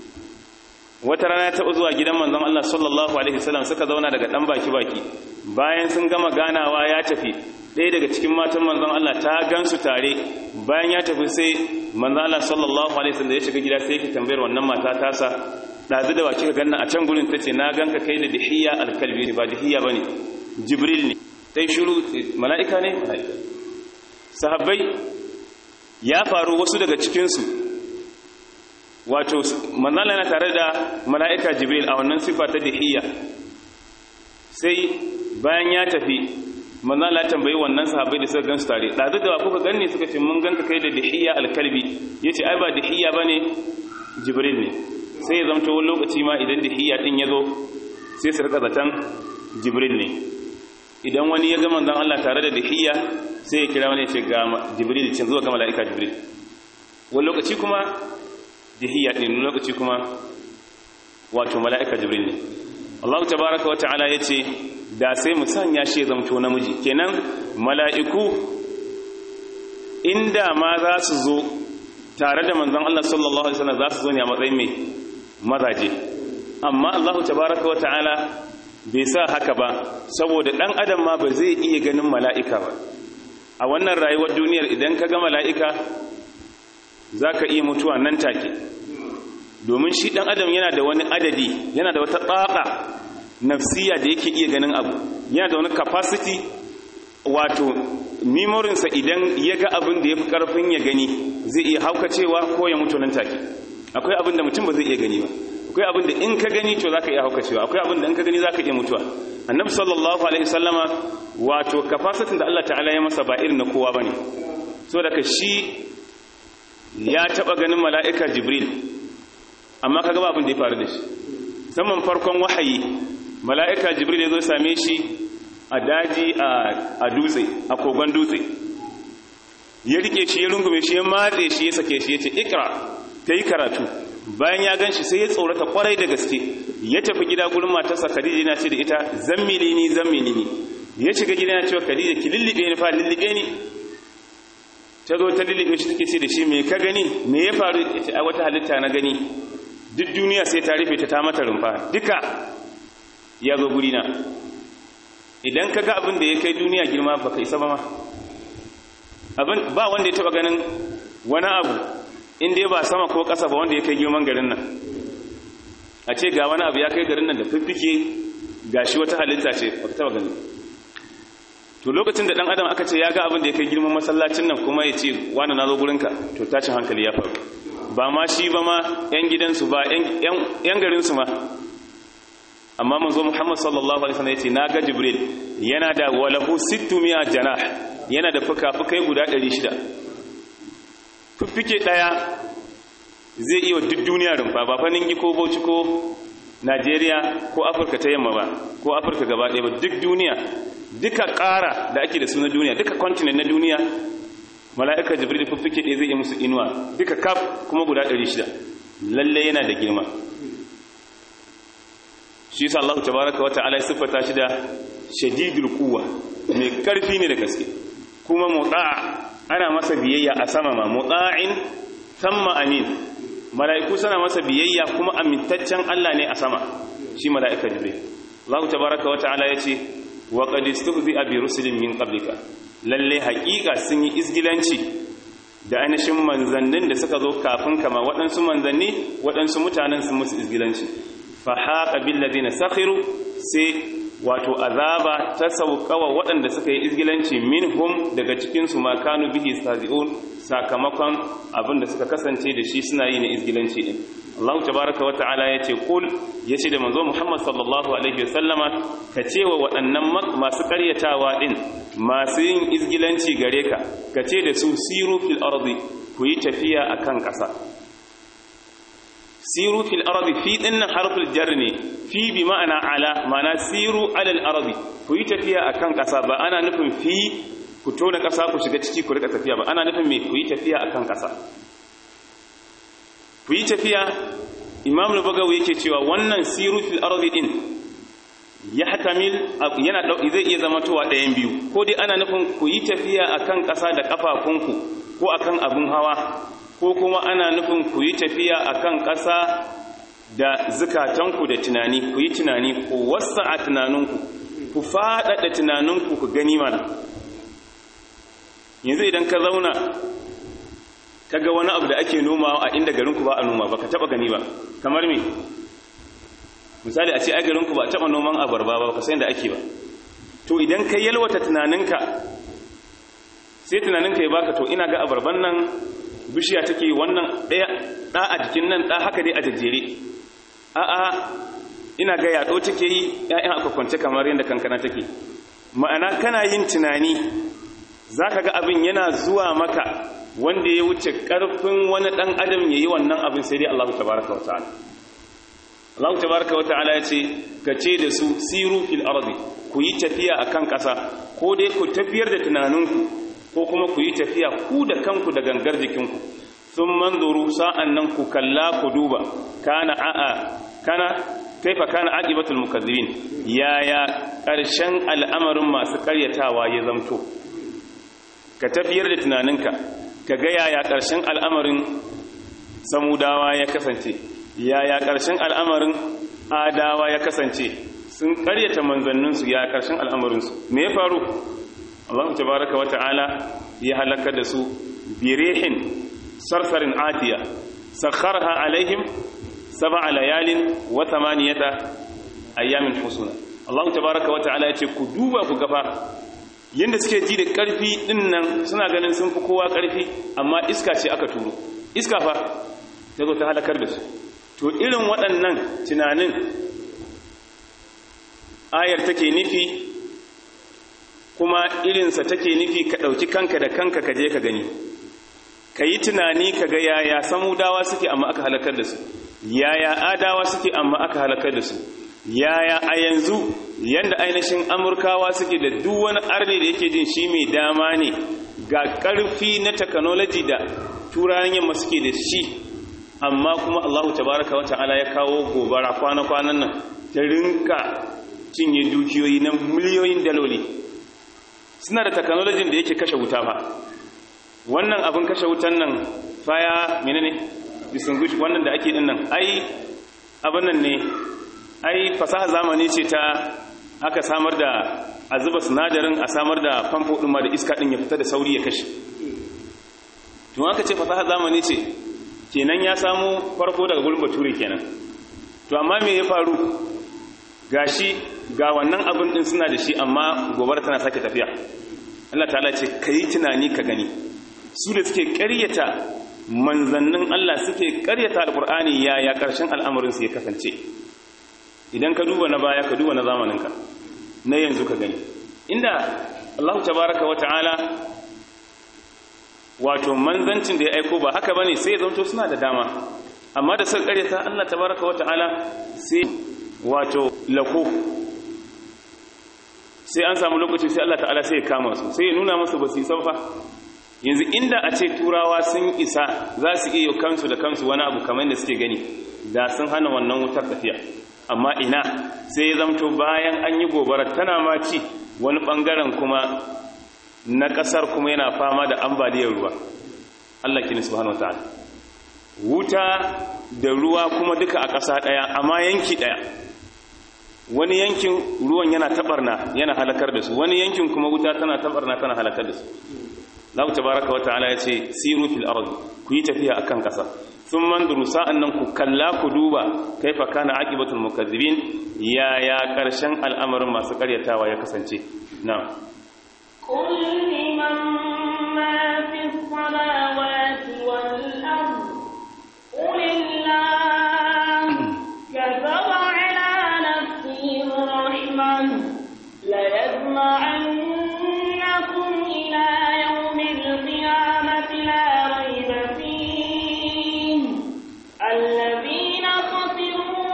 wata rana ta zuwa gidan manzan Allah sallallahu Alaihi wasallam suka zauna daga ɗan baki-baki bayan sun gama ganawa ya tafi ɗaya daga cikin matan manzan Allah ta gansu tare bayan ya tafi sai manzan Allah sallallahu Alaihi wasallam ya shiga gida sai yake tambayar wannan mata tasa ɗazu da wace ka ganna a can gurin ta ce na ganka kai da dihiya alkalbi ba dihiya ba ne jibril ne ta yi shuru mala'ika ne mala'ika sahabbai ya faru wasu daga cikinsu wato manzala yana tare da mala'ika jibril a wannan sifa ta dihiya sai bayan ya tafi manzala ya tambayi wannan sahabbai da suka gansu tare ɗazu da kuka ganni suka ce mun ganka kai da dihiya alkalbi ya ce ai ba dihiya ba ne jibril ne sai ya zamto wani lokaci ma idan dihiya ɗin ya zo sai su rika zaton jibril ne idan wani ya ga manzon Allah tare da dihiya sai ya kira wani ya ce ga jibril ce zuwa ga mala'ika jibril wani lokaci kuma dihiya ɗin wani lokaci kuma wato mala'ika jibril ne Allah tabaraka wa ta'ala ya ce da sai mu sanya shi ya zamto namiji kenan mala'iku inda ma za su zo tare da manzon Allah sallallahu alaihi wasallam za su zo ne a matsayin mai mazaje amma Allah tabaraka wa ta'ala bai sa haka ba saboda dan adam ma ba zai iya ganin mala'ika ba a wannan rayuwar duniyar idan ka ga mala'ika zaka iya mutuwa nan take domin shi dan adam yana da wani adadi yana da wata tsaka nafsiya da yake iya ganin abu yana da wani capacity wato memorinsa idan ya ga abin da ya fi karfin ya gani zai iya haukacewa ko ya mutu nan take akwai abin da mutum ba zai iya gani ba akwai abin da in ka gani to zaka iya haukacewa akwai abin da in ka gani zaka iya mutuwa annabi sallallahu alaihi wasallama wato capacity da Allah ta'ala ya masa ba irin na kowa bane so daga shi ya taba ganin mala'ika jibril amma kaga ba abin da ya faru da shi musamman farkon wahayi mala'ika jibril ya zo same shi a daji a dutse a kogon dutse ya rike shi ya rungume shi ya matse shi ya sake shi ya ce ikra ta yi karatu bayan ya gan shi sai ya tsorata kwarai da gaske ya tafi gida gurin matarsa khadija yana ce da ita zammili ni zammili ni ya shiga gida yana cewa khadija ki lullube ni fa lullube ni ta zo ta lullube shi take ce da shi me ka gani me ya faru ya ce a wata halitta na gani duk duniya sai ta rufe ta ta mata rumfa duka ya zo gurina idan ka ga abin da ya kai duniya girma ba ka isa ba ma abin ba wanda ya taba ganin wani abu inda ya ba sama ko ƙasa ba wanda ya kai girman garin nan a ce ga wani abu ya kai garin nan da fiffike ga shi wata halitta ce ba ka taba gani to lokacin da ɗan adam aka ce ya ga abin da ya kai girman masallacin nan kuma ya ce wani na zo gurinka to tashin hankali ya faru ba ma shi ba ma 'yan gidansu ba 'yan garinsu ma amma manzo Muhammad sallallahu alaihi wasallam yace naga Jibril yana da walahu 600 janah yana da fuka-fukai guda 600 fuffike daya zai iya duk duniya rumfa ba fa ningi ko Bauchi ko Najeriya ko Afirka ta yamma ba ko Afirka gaba ɗaya ba duk duniya duka ƙara da ake da su na duniya duka continent na duniya mala'ika Jibril fuffike ɗaya zai iya musu inuwa duka kaf kuma guda 600 lalle yana da girma shi yasa Allah tabaraka wa ta'ala ya siffata shi da shadidul quwwa mai karfi ne da gaske kuma muta ana masa biyayya a sama ma muta'in thumma amin mala'iku suna masa biyayya kuma amintaccen Allah ne a sama shi mala'ika jibril Allah tabaraka wa ta'ala yace wa qad istuhzi'a bi rusulin min qablika lalle haƙiƙa sun yi izgilanci da ainihin manzannin da suka zo kafin kama waɗansu manzanni waɗansu mutanen sun musu izgilanci fahaqa bil ladina sakhiru sai wato azaba ta saukawa waɗanda suka yi izgilanci minhum daga cikin su ma kanu bihi stazi'un sakamakon abin da suka kasance da shi suna yi na izgilanci din Allah tabaraka wa ta'ala yace kul yace da manzo Muhammad sallallahu alaihi wasallama ka ce wa waɗannan masu ƙaryatawa din masu yin izgilanci gare ka ka ce da su siru fil ardi ku yi tafiya akan ƙasa siru fil ardi fi dinnan harful jar ne fi bi ma'ana ala ma'ana siru alal ardi ku yi tafiya akan ƙasa ba ana nufin fi ku tona ƙasa ku shiga ciki ku rika tafiya ba ana nufin me ku yi tafiya akan ƙasa ku yi tafiya imam al-bagawi yake cewa wannan siru fil ardi din ya hatamil yana zai iya zama towa ɗayan biyu ko dai ana nufin ku yi tafiya akan ƙasa da kafafunku ko akan abun hawa ko kuma ana nufin ku yi tafiya a kan ƙasa da zukatanku da tunani ku yi tunani ku wasa a tunaninku ku faɗaɗa tunaninku ku gani mana yanzu idan ka zauna ka ga wani abu da ake noma a inda garinku ba a noma ba ka taɓa gani ba kamar me misali a ce a garinku ba a taɓa noman abarba ba ka san da ake ba to idan ka yalwata tunaninka sai tunaninka ya baka to ina ga abarban nan bishiya take wannan ɗaya ɗa a jikin nan ɗa haka dai a jajjere a'a ina ga yaɗo take yi ‘ya'yan aka kwance kamar yadda kankana take ma'ana kana yin tunani za ka ga abin yana zuwa maka wanda ya wuce ƙarfin wani ɗan adam ya yi wannan abin sai dai Allah tabaraka wa ta'ala Allah tabaraka wa ta'ala ya ce ka ce da su siru fil ardi ku yi tafiya akan ƙasa ko dai ku tafiyar da tunaninku ko kuma ku yi tafiya ku da kanku da gangar jikinku sun manzuru sa'an nan ku kalla ku duba kana a'a kana kaifa kana aqibatul mukazzibin yaya ƙarshen al'amarin masu ƙaryatawa ya zamto ka tafiyar da tunaninka ka ga yaya ƙarshen al'amarin samudawa ya kasance yaya ƙarshen al'amarin adawa ya kasance sun ƙaryata manzanninsu ya ƙarshen al'amarinsu me ya faru Allah tabaraka wata'ala ya halaka da su birihin sarsarin atiya sakharha alaihim sab'a layalin wa thamaniyata ayyamin husuna Allah tabaraka wata'ala ya ce ku duba ku gafa yadda suke ji da ƙarfi ɗin nan suna ganin sun fi kowa ƙarfi amma iska ce aka turo iska fa ta zo ta halakar da su to irin waɗannan tunanin ayar take nufi kuma irinsa take nufi ka ɗauki kanka da kanka ka je ka gani ka yi tunani ka ga yaya samudawa suke amma aka halakar da su yaya adawa suke amma aka halakar da su yaya a yanzu yanda ainihin amurkawa suke da duk wani arni da yake jin shi mai dama ne ga ƙarfi na technology da turayen yamma suke da shi amma kuma allahu tabaraka wa ta'ala ya kawo gobara kwana-kwanan nan ta rinka cinye dukiyoyi na miliyoyin daloli suna da technology da yake kashe wuta fa wannan abin kashe wutan nan faya menene distinguish wannan da ake din nan ai abin nan ne ai fasaha zamani ce ta aka samar da a zuba sinadarin a samar da famfo ɗin ma da iska ɗin ya fita da sauri ya kashe tun aka ce fasaha zamani ce kenan ya samu farko daga gurin bature kenan to amma me ya faru gashi ga wannan abin ɗin suna da shi amma gobar tana sake tafiya Allah ta'ala ce ka yi tunani ka gani su da suke ƙaryata manzannin Allah suke ƙaryata alƙur'ani yaya ƙarshen al'amarinsu ya kasance idan ka duba na baya ka duba na zamaninka na yanzu ka gani inda Allah tabaraka wa ta'ala wato manzancin da ya aiko ba haka bane sai ya zanto suna da dama amma da suka karyata Allah tabaraka wa ta'ala sai wato lako sai an samu lokaci sai Allah ta'ala sai ya kama su sai ya nuna musu ba su isa fa yanzu inda a ce turawa sun isa za su iya kansu da kansu wani abu kamar da suke gani da sun hana wannan wutar tafiya amma ina sai ya zamto bayan an yi gobarar tana ma ci wani bangaren kuma na kasar kuma yana fama da ambaliyar ruwa Allah kini subhanahu wataala wuta da ruwa kuma duka a ƙasa ɗaya amma yanki ɗaya wani yankin ruwan yana tabarna yana halakar da su wani yankin kuma wuta tana tabarna tana halakar da su Allah tabaraka wa ta'ala ya ce siru fil ardi ku yi tafiya akan ƙasa sun manduru sa'an nan ku kalla ku duba kaifa kana aqibatul mukazzibin ya ya ƙarshen al'amarin masu ƙaryatawa ya kasance na قل لمن ما في السماوات والأرض قل الله كتب على نفسه الرحمة ليجمعنكم إلى يوم القيامة لا ريب فيه الذين خسروا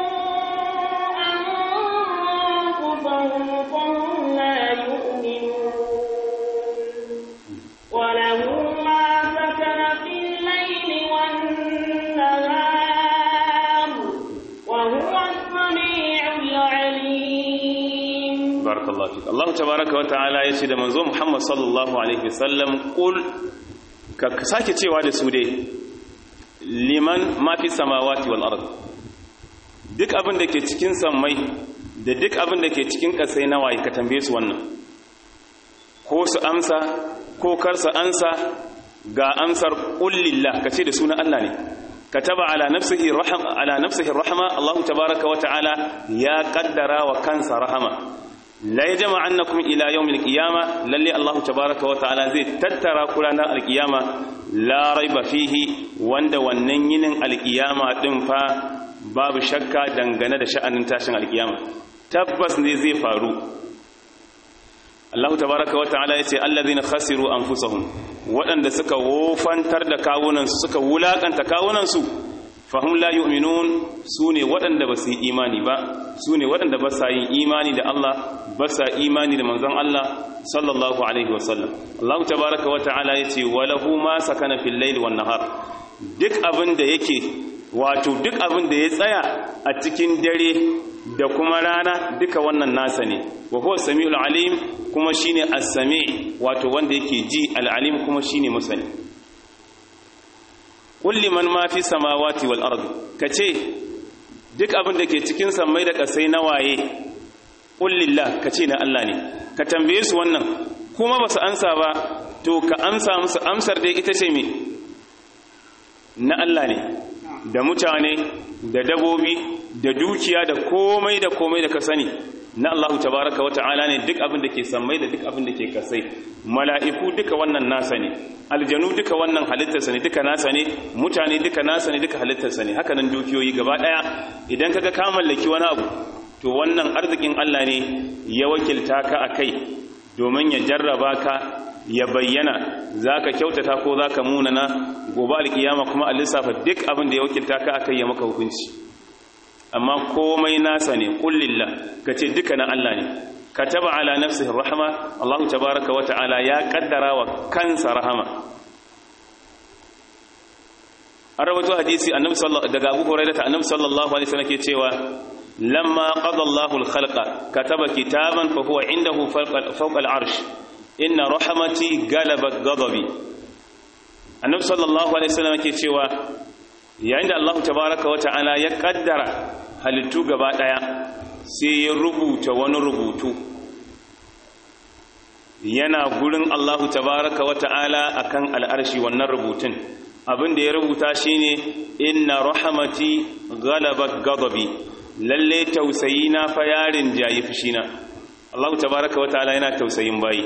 أنفسهم فهم لا يؤمنون وله ما سكن في الليل والنهار وهو السميع العليم barakallahu fik Allah tabaraka wa ta'ala ya ce da manzo Muhammad sallallahu alaihi wasallam qul ka sake cewa da su dai liman ma fi samawati wal ard duk abin da ke cikin sammai da duk abin da ke cikin kasai na waye ka tambaye su wannan ko su amsa ko kar su ansa ga amsar qul lillah ka ce da sunan Allah ne kataba ala nafsihi rahma ala nafsihi rahma Allah tabaaraka wa ta'ala ya qaddara wa kansa rahama la yajma annakum ila yawmil qiyamah lalle Allah tabaaraka wa ta'ala zai tattara ku ranar alqiyama la raiba fihi wanda wannan yinin alqiyama din fa babu shakka dangane da sha'anin tashin alqiyama tabbas ne zai faru Allah tabaraka wa ta'ala yace allazina khasiru anfusahum waɗanda suka wofantar da kawunansu suka wulakanta kawunansu fahum la yu'minun sune waɗanda ba su yi imani ba sune waɗanda ba sa yin imani da Allah ba sa imani da manzon Allah sallallahu alaihi wasallam Allah tabaraka wa ta'ala yace walahu ma sakana fil layli wan nahar duk abin da yake wato duk abin da ya tsaya a cikin dare da kuma rana duka wannan nasa ne wa huwa samiul alim kuma shine as-sami wato wanda yake ji al-alim kuma shine masani kulli man ma fi samawati wal ardi kace duk abin da ke cikin sammai da kasai na waye kullillah kace na Allah ne ka tambaye su wannan kuma basu ansa ba to ka amsa musu amsar dai ita ce me na Allah ne da mutane da dabobi da dukiya da komai da komai da ka sani na Allah tabaraka wata'ala ne duk abin da ke sammai da duk abin da ke kasai mala'iku duka wannan nasa ne aljanu duka wannan halittarsa ne duka nasa ne mutane duka nasa ne duka halittarsa ne haka nan dukiyoyi gaba daya idan kaga ka mallaki wani abu to wannan arzikin Allah ne ya wakilta ka akai domin ya jarraba ka ya bayyana zaka kyautata ko zaka munana gobe alkiyama kuma a lissafa duk abin da ya wakilta ka akai ya maka hukunci amma komai nasa ne kullillah kace duka na Allah ne kataba ala nafsihi rahma Allah tabaaraka wa ta'ala ya kaddara wa kansa rahama an rawaito hadisi annabi sallallahu daga Abu Hurairah ta annabi sallallahu alaihi wasallam ke cewa lamma qada Allahu al-khalqa kataba kitaban fa huwa indahu fawqa al-arsh inna rahmati galabat ghadabi annabi sallallahu alaihi wasallam ke cewa yayin da Allah tabaaraka wa ta'ala ya kaddara halittu gaba daya sai ya rubuta wani rubutu yana gurin Allahu tabaraka wa ta'ala akan al'arshi wannan rubutun abin da ya rubuta shine inna rahmati ghalabat ghadabi lalle tausayi na fa yarin jayi fushina Allahu tabaraka wa ta'ala yana tausayin bayi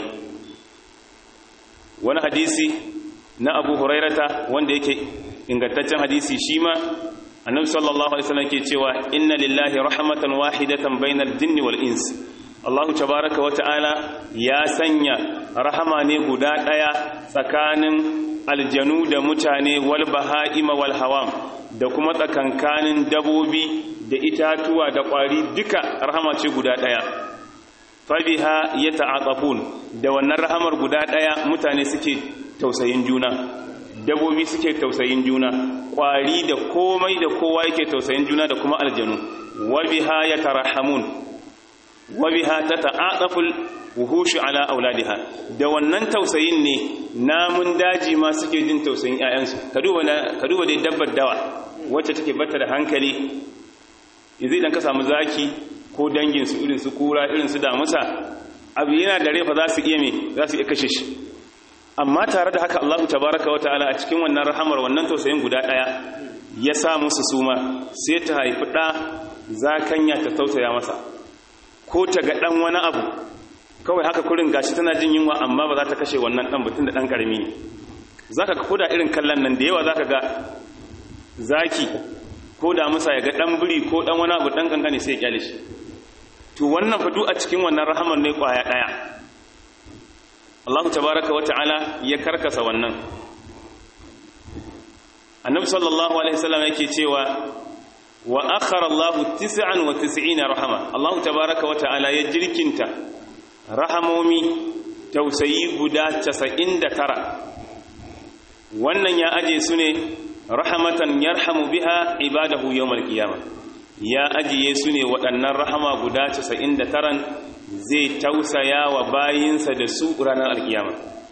wani hadisi na Abu Hurairata wanda yake ingantaccen hadisi shi ma annabi sallallahu alaihi wasallam ke cewa inna lillahi rahmatan wahidatan bainal jinni wal ins Allahu tabaaraka wa ta'ala ya sanya rahama ne guda daya tsakanin aljanu da mutane wal baha'ima wal hawam da kuma tsakankanin dabobi da itatuwa da kwari duka rahama ce guda daya fabiha yata'aqafun da wannan rahamar guda daya mutane suke tausayin juna dabobi suke tausayin juna kwari da komai da kowa yake tausayin juna da kuma aljanu wabiha yatarahamun wabiha tata'aqaful wuhushu ala auladiha da wannan tausayin ne namun daji ma suke jin tausayin ƴaƴansu ka duba ka duba dai dabbar dawa wacce take bata da hankali yanzu idan ka samu zaki ko dangin su irin su kura irin su damusa abu yana da refa za su iya me za su iya kashe shi amma tare da haka Allah tabaraka wa ta'ala a cikin wannan rahamar wannan tausayin guda daya ya sa musu suma sai ta haifi da zakanya ta tausaya masa ko ta ga dan wani abu kawai haka kurin gashi tana jin yunwa amma ba za ta kashe wannan dan batun da dan karami ne zaka ga koda irin kallon nan da yawa zaka ga zaki ko da musa ya ga dan biri ko dan wani abu dan kankane sai ya kyale shi to wannan fa a cikin wannan rahamar ne kwaya daya Allah tabaraka wa ta'ala ya karkasa wannan annabi sallallahu alaihi wasallam yake cewa wa akhara Allah 99 rahama Allah tabaraka wa ta'ala ya jirkinta rahamomi tausayi guda 99 wannan ya aje su ne rahamatan yarhamu biha ibadahu yawmal qiyamah ya ajiye su ne waɗannan rahama guda 99 zai tausaya wa bayinsa da su ranar alkiyama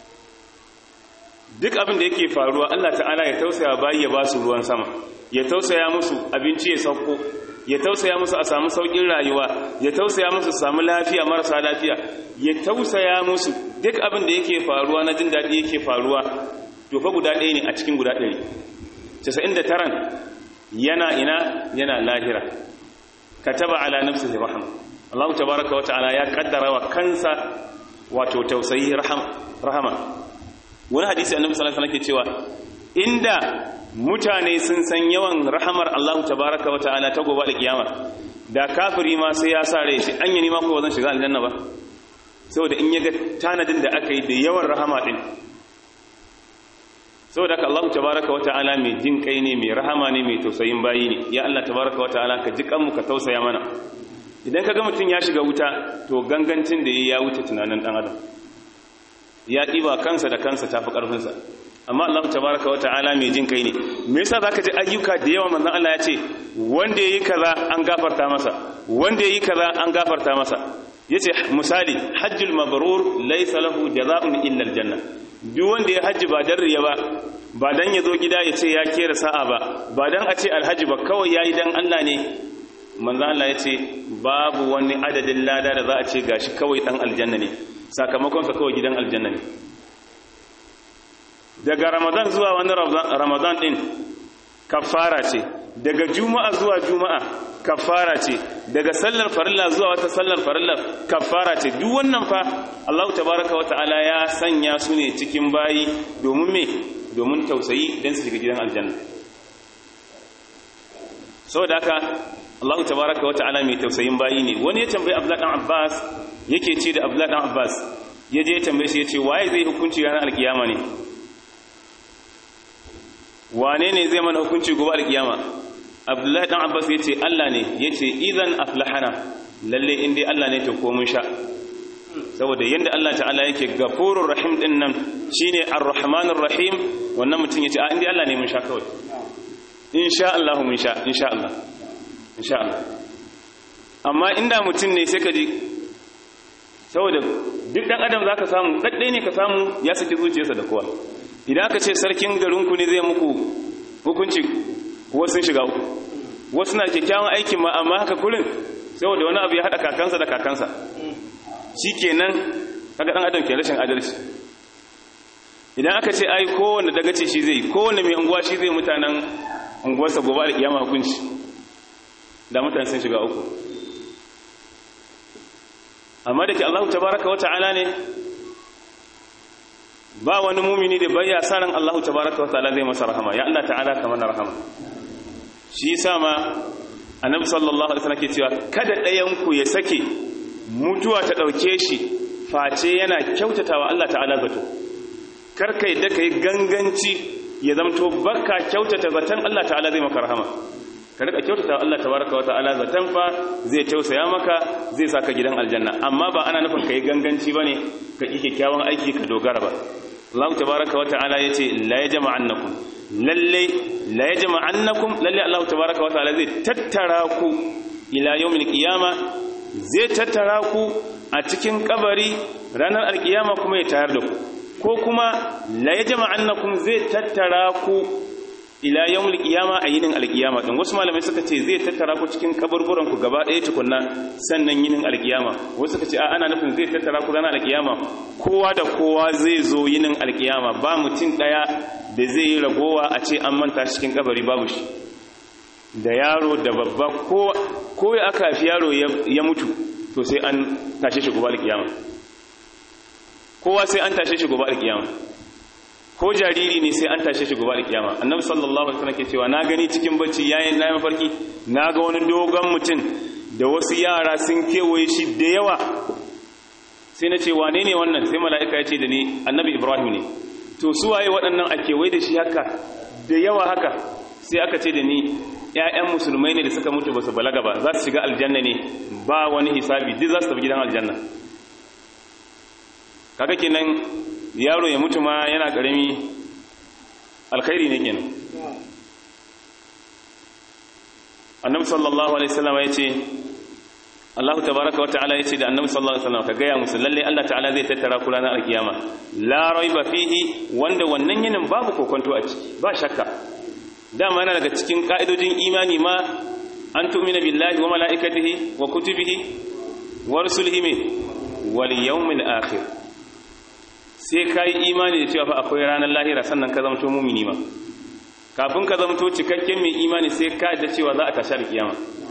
duk abin da yake faruwa Allah ta'ala ya tausaya bayi ya ba su ruwan sama ya tausaya musu abinci ya sauko ya tausaya musu a samu saukin rayuwa ya tausaya musu su samu lafiya marasa lafiya ya tausaya musu duk abin da yake faruwa na jin daɗi yake faruwa to fa guda ɗaya ne a cikin guda ɗari 99 yana ina yana lahira kataba ala nafsihi rahma Allah tabaaraka wa ta'ala ya kaddara wa kansa wato tausayi rahama wani hadisi annabi sallallahu alaihi wasallam ke cewa inda mutane sun san yawan rahamar Allah tabaaraka wa ta'ala ta gobe da kiyama da kafiri ma sai ya sare shi an yi ma ko zan shiga aljanna ba saboda in yaga tanadin da aka yi da yawan rahama din saboda haka Allah tabaaraka wa ta'ala mai jin kai ne mai rahama ne mai tausayin bayi ne ya Allah tabaaraka wa ta'ala ka ji kanmu ka tausaya mana idan kaga mutum ya shiga wuta to gangancin da ya wuce tunanin dan adam ya ɗiba kansa da kansa tafi ƙarfinsa amma Allah tabaraka wa ta'ala mai jin kai ne me yasa zaka ji ayyuka da yawa manzon Allah ya ce wanda yayi kaza an gafarta masa wanda yayi kaza an gafarta masa yace misali hajjul mabrur laysa lahu jazaa'un illa aljanna duk wanda ya haji ba dan riya ba ba dan ya zo gida ya ce ya kera sa'a ba ba dan a ce alhaji ba kawai yayi dan Allah ne manzon Allah ya ce babu wani adadin lada da za a ce gashi kawai dan aljanna ne sakamakonsa kawai gidan aljanna ne daga ramadan zuwa wani ramadan din kafara ce daga juma'a zuwa juma'a kafara ce daga sallar farilla zuwa wata sallar farilla kafara ce duk wannan fa Allah tabaraka wata'ala ya sanya su ne cikin bayi domin me domin tausayi dan su shiga gidan aljanna saboda haka Allah tabaraka wata'ala mai tausayin bayi ne wani ya tambayi Abdullah dan Abbas yake ce da Abdullah dan Abbas ya je ya tambaye shi ya ce waye zai hukunci ranar alkiyama ne wane ne zai mana hukunci gobe alkiyama Abdullah dan Abbas ya ce Allah ne ya ce idan aflahana lalle in dai Allah ne to ko mun sha saboda yanda Allah ta'ala yake gafurur rahim din nan shine ar-rahmanur rahim wannan mutum ya ce a in dai Allah ne mun sha kawai insha Allah mun sha insha Allah insha Allah amma inda mutum ne sai ka ji saboda duk dan adam zaka samu daddai ne ka samu ya saki zuciyarsa da kowa idan aka ce sarkin garinku ne zai muku hukunci wasu sun shiga uku wasu na kyakkyawan aikin ma amma haka kurin saboda wani abu ya hada kakansa da kakansa shikenan kaga dan adam ke rashin adalci idan aka ce ai kowanne dagace shi zai kowanne mai unguwa shi zai mutanen unguwarsa gobe da kiyama hukunci da mutane sun shiga uku amma da ke Allah tabaraka wa ta'ala ne ba wani mumini da bayya sa ran Allah tabaraka wa ta'ala zai masa rahama ya Allah ta'ala ka mana rahama shi yasa ma annabi sallallahu alaihi wasallam ke cewa kada ɗayan ku ya sake mutuwa ta dauke shi face yana kyautatawa Allah ta'ala zato kar kai da kai ganganci ya zamto baka kyautata zaton Allah ta'ala zai maka rahama ka rika kyautata Allah tabaraka wata'ala zaton fa zai tausaya maka zai saka gidan aljanna amma ba ana nufin kai ganganci bane ka ki kyakkyawan aiki ka dogara ba Allah tabaraka wata'ala yace la yajma'annakum lalle la yajma'annakum lalle Allah tabaraka wata'ala zai tattara ku ila yawmil qiyama zai tattara ku a cikin kabari ranar alkiyama kuma ya tayar da ku ko kuma la yajma'annakum zai tattara ku ila yawmul qiyama a yinin alqiyama din wasu malamai suka ce zai tattara ku cikin kaburburan ku gaba ɗaya tukunna sannan yinin alqiyama wasu suka ce a ana nufin zai tattara ku ranar alqiyama kowa da kowa zai zo yinin alqiyama ba mutum ɗaya da zai yi ragowa a ce an manta cikin kabari babu shi da yaro da babba ko ko ya aka fi yaro ya mutu to sai an tashe shi gobe alqiyama kowa sai an tashe shi gobe alqiyama ko jariri ne sai an tashe shi gobe alkiyama annabi sallallahu alaihi wasallam ke cewa na gani cikin bacci yayin na mafarki na ga wani dogon mutum da wasu yara sun kewaye shi da yawa sai na ce wane ne wannan sai mala'ika ya ce da ni annabi ibrahim ne to su waye waɗannan a kewaye da shi haka da yawa haka sai aka ce da ni ƴaƴan musulmai ne da suka mutu ba su balaga ba za su shiga aljanna ne ba wani hisabi duk za su tafi gidan aljanna kaga kenan yaro ya mutu ma yana ƙarami alkhairi ne kenan annabi sallallahu alaihi wasallam ya ce Allah tabaraka wa ta'ala yace da annabi sallallahu alaihi wasallam ka gaya musu lalle Allah ta'ala zai tattara ku ranar alkiyama la raiba fihi wanda wannan yinin babu kokonto a ciki ba shakka dama yana daga cikin ka'idojin imani ma an tu'mina billahi wa mala'ikatihi wa kutubihi wa rusulihi wal yawmil akhir sai ka yi imani da cewa fa akwai ranar lahira sannan ka zama mumini ma kafin ka zamto cikakken mai imani sai ka da cewa za a tashar kiyama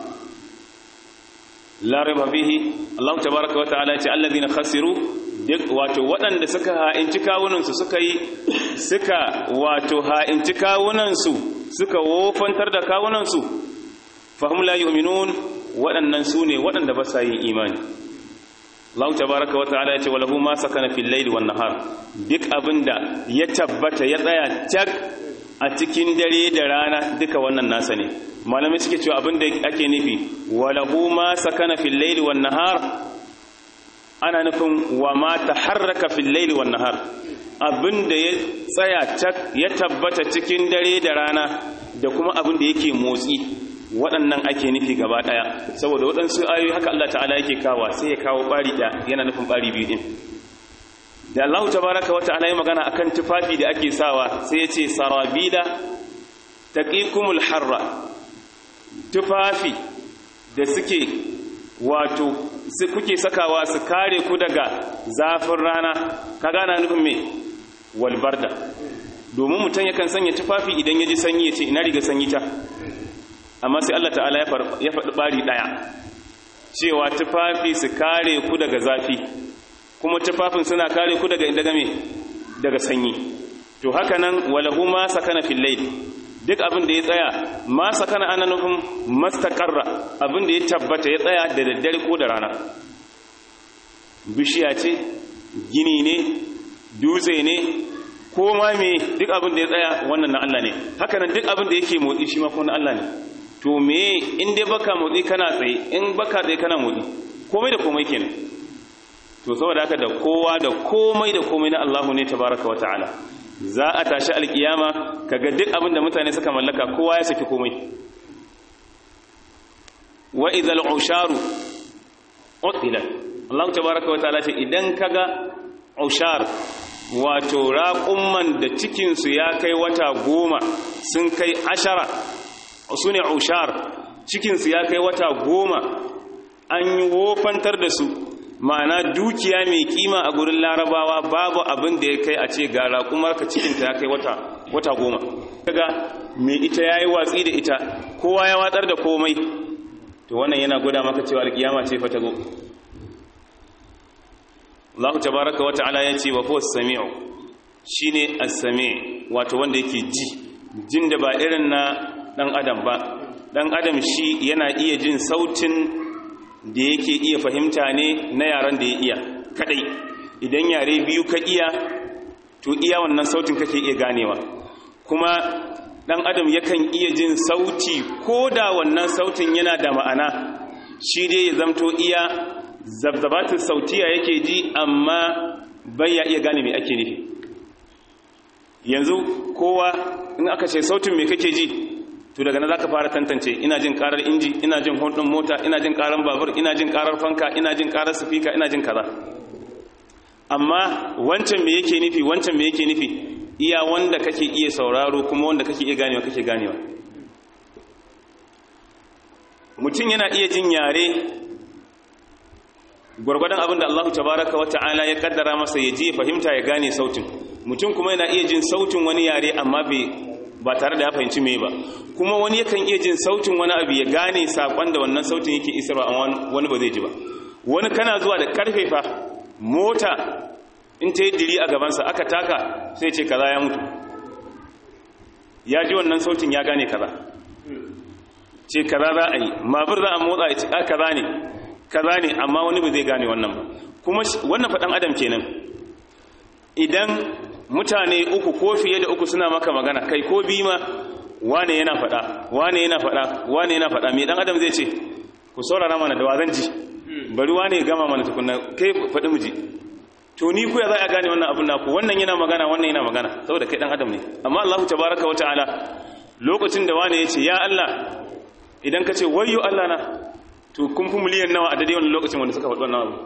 la raiba fihi Allah tabaaraka wa ta'ala ce allazina khasiru duk wato waɗanda suka ha'inci kawunan su suka yi suka wato ha'inci kawunan su suka wofantar da kawunan su fahum la yu'minun waɗannan su ne waɗanda ba sa yin imani Allah tabaaraka wa ta'ala ya ce walahu ma sakana fil layli wan nahar duk abinda ya tabbata ya tsaya tak a cikin dare da rana duka wannan nasa ne malamai suke cewa abin da ake nufi walahu ma sakana fil layli wan nahar ana nufin wa ma taharraka fil layli wan nahar abin da ya tsaya tak ya tabbata cikin dare da rana da kuma abin da yake motsi waɗannan ake nufi gaba ɗaya saboda waɗansu ayoyi haka Allah ta'ala yake kawa sai ya kawo ɓari ɗaya yana nufin ɓari biyu ɗin da Allah tabaraka wa ta'ala ya magana akan tufafi da ake sawa sai ya ce sarabila taqikumul harra tufafi da suke wato su kuke sakawa su kare ku daga zafin rana ka gana nufin me walbarda domin mutum yakan sanya tufafi idan ya ji sanyi ya ce ina riga sanyi ta amma sai Allah ta'ala ya faɗi ɓari ɗaya cewa tufafi su kare ku daga zafi kuma tufafin suna kare ku daga daga me daga sanyi to haka nan walahu ma sakana fil layl duk abin da ya tsaya ma sakana ana nufin mastaqarra abin da ya tabbata ya tsaya da daddare ko da rana bishiya ce gini ne dutse ne ko ma me duk abin da ya tsaya wannan na Allah ne haka nan duk abin da yake motsi shi ma kuma na Allah ne to me in dai baka motsi kana tsaye in baka tsaye kana motsi komai da komai kenan to saboda haka da kowa da komai da komai na Allahu ne tabaraka wa ta'ala za a tashi alkiyama kaga duk abin da mutane suka mallaka kowa ya saki komai wa idhal usharu utila Allah tabaraka wa ta'ala ce idan kaga ushar wato raqumman da cikin su ya kai wata goma sun kai ashara sune ushar cikin su ya kai wata goma an yi wofantar da su ma'ana dukiya mai kima a gurin larabawa babu abin da ya kai a ce ga raƙumarka cikinta ya kai wata wata goma kaga mai ita ya yi watsi da ita kowa ya watsar da komai to wannan yana gwada maka cewa alƙiyama ce fata go Allah tabaraka wa ta'ala ya ce wa huwa samiu shine as-sami wato wanda yake ji jin da ba irin na dan adam ba dan adam shi yana iya jin sautin da yake iya fahimta ne na yaran da ya iya kadai idan yare biyu ka iya to iya wannan sautin kake iya ganewa kuma dan adam yakan iya jin sauti ko da wannan sautin yana da ma'ana shi dai ya zamto iya zabzabatin sautiya yake ji amma bai ya iya gane me ake nufi yanzu kowa in aka ce sautin me kake ji to daga nan zaka fara tantance ina jin karar inji ina jin hondin mota ina jin karar babur ina jin karar fanka ina jin karar speaker ina jin kaza amma wancan me yake nufi wancan me yake nufi iya wanda kake iya sauraro kuma wanda kake iya ganewa kake ganewa mutum yana iya jin yare gwargwadon abin da Allah tabaraka wa ta'ala ya kaddara masa ya ji fahimta ya gane sautin mutum kuma yana iya jin sautin wani yare amma bai ba tare da ya fahimci me ba kuma wani yakan iya jin sautin wani abu ya gane sakon da wannan sautin yake isarwa amma wani ba zai ji ba wani kana zuwa da karfe fa mota in ta yi diri a gabansa aka taka sai ce kaza ya mutu ya ji wannan sautin ya gane kaza ce kaza za a yi mabur za a motsa ya ce a kaza ne kaza ne amma wani ba zai gane wannan ba kuma wannan faɗan adam kenan idan mutane uku ko fiye da uku suna maka magana kai ko bi ma wane yana faɗa wane yana faɗa wane yana faɗa me dan adam zai ce ku saurara mana da wazan ji bari wane ya gama mana tukunna kai faɗi mu ji to ni ku ya za a gane wannan abin naku wannan yana magana wannan yana magana saboda kai dan adam ne amma Allah tabaraka wa ta'ala lokacin da wane ya ce ya Allah idan ka ce wayyo Allah na to kun fi miliyan nawa a daidai wannan lokacin wanda suka faɗi wannan abu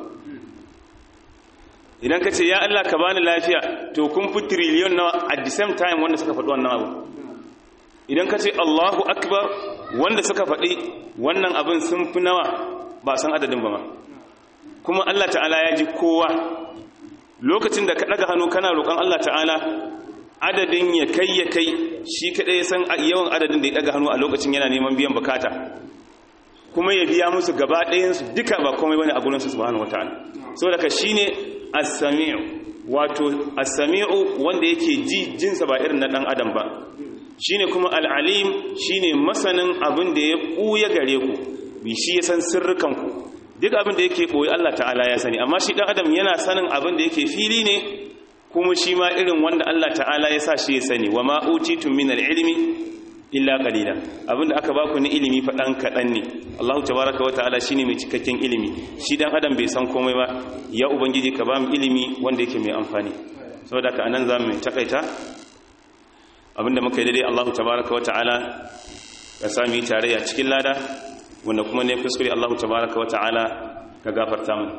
idan ka ce ya Allah ka bani lafiya to kun fi triliyon nawa at the same time wanda suka faɗi wannan abu idan ka ce Allahu akbar wanda suka faɗi wannan abin sun fi nawa ba san adadin ba ma kuma Allah ta'ala ya ji kowa lokacin da ka ɗaga hannu kana roƙon Allah ta'ala adadin ya kai ya kai shi kadai ya san yawan adadin da ya daga hannu a lokacin yana neman biyan bukata kuma ya biya musu gaba ɗayansu duka ba komai bane a gurinsu subhanahu wataala saboda ka shine as-sami'u wato as-sami'u wanda yake ji jinsa ba irin na dan adam ba shine kuma al-alim shine masanin abin da ya buya gare ku bi shi ya san sirrukan ku duk abin da yake boye Allah ta'ala ya sani amma shi dan adam yana sanin abin da yake fili ne kuma shi ma irin wanda Allah ta'ala ya sa shi ya sani wa ma utitum min al-ilmi illa qalila abinda aka baku ni ilimi fa dan kadan ne Allah tabaaraka wa ta'ala shine mai cikakken ilimi shi dan adam bai san komai ba ya ubangiji ka ba mu ilimi wanda yake mai amfani saboda ka anan zamu takaita abinda muka yi daidai Allah tabaaraka wa ta'ala ya sami tarayya cikin lada wanda kuma ne kuskure Allah tabaaraka wa ta'ala ka gafarta mu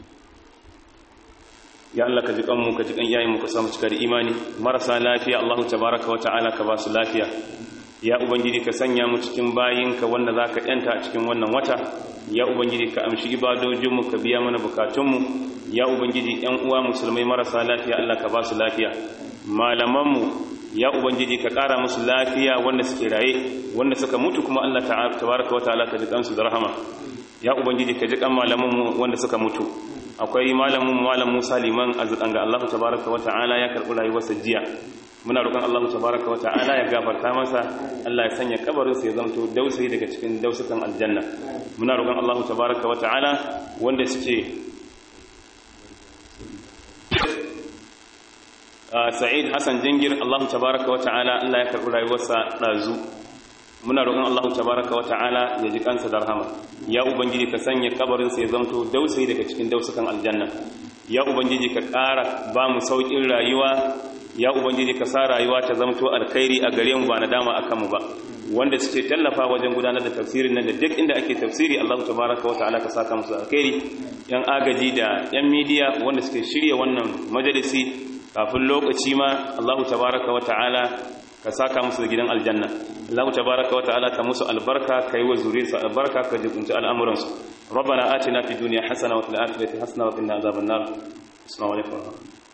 ya Allah ka ji kanmu ka ji kan iyayen mu ka samu cikar imani marasa lafiya Allah tabaaraka wa ta'ala ka ba su lafiya ya ubangiji ka sanya mu cikin bayinka wanda za ka yanta a cikin wannan wata ya ubangiji ka amshi ibadojinmu ka biya mana bukatunmu ya ubangiji yan uwa musulmai marasa lafiya Allah ka ba su lafiya malamanmu ya ubangiji ka ƙara musu lafiya wanda suke raye wanda suka mutu kuma Allah tabaraka wa ta'ala ka ji kansu da rahama ya ubangiji ka ji kan malamanmu wanda suka mutu akwai malamin malam Musa liman azudan ga Allah tabaraka wa ta'ala ya karɓi rayuwarsa jiya muna roƙon Allah tabaraka wata'ala ya gafarta masa Allah ya sanya kabarin sa ya zanto dausayi daga cikin dausukan aljanna muna roƙon Allah tabaraka wata'ala wanda suke Sa'id Hassan Jingir Allah tabaraka wata'ala Allah ya karɓi rayuwarsa ɗazu muna roƙon Allah tabaraka wata'ala ya ji kansa da rahama ya ubangiji ka sanya kabarin sa ya zanto dausayi daga cikin dausukan aljanna ya ubangiji ka ƙara ba mu sauƙin rayuwa ya ubangiji ka sa rayuwa ta zamto alkhairi a gare mu ba na dama a kanmu ba wanda suke tallafa wajen gudanar da tafsirin nan da duk inda ake tafsiri Allah tabaraka wa ta'ala ka saka musu alkhairi yan agaji da yan midiya wanda suke shirya wannan majalisi kafin lokaci ma Allah tabaraka wa ta'ala ka saka musu da gidan aljanna Allah tabaraka wa ta'ala ka musu albarka kai wa zuriyarsu albarka ka jibunci al'amuransu ربنا آتنا في الدنيا حسنة وفي الآخرة حسنة وقنا عذاب النار السلام عليكم ورحمة الله